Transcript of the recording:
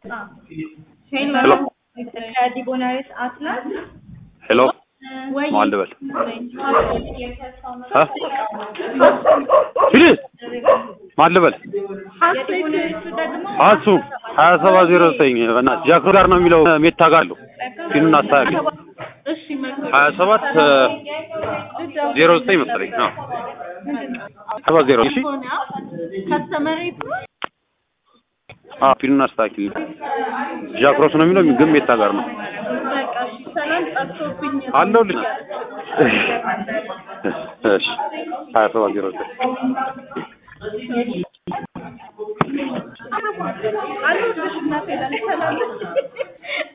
ሄሎ ከዲቦናሪስ አትላስ ሄሎ ወይ ማን ልበል? እ? ሂድ ማን ልበል? የዲቦናሪሱ ደግሞ አሱ ሀያ ሰባት ዜሮ ዘጠኝ በእናትህ ጃክሮ ጋር ነው የሚለው ሜታ ጋር አለው ፊኑን አስተካክል። እሺ መልካም ሀያ ሰባት ዜሮ ዘጠኝ መሰለኝ ነው ሰባት ዜሮ እሺ ከስተመሪ አዎ ፊኑን አስተካክል። ጃክሮስ ነው የሚለው ግን ሜታ ጋር ነው በቃ እሺ ሰላም ጠፍቶብኝ አለሁልህ። እሺ ሀያ ሰባት ዜሮ ዘጠኝ አለሁልሽ እናቴ ሰላም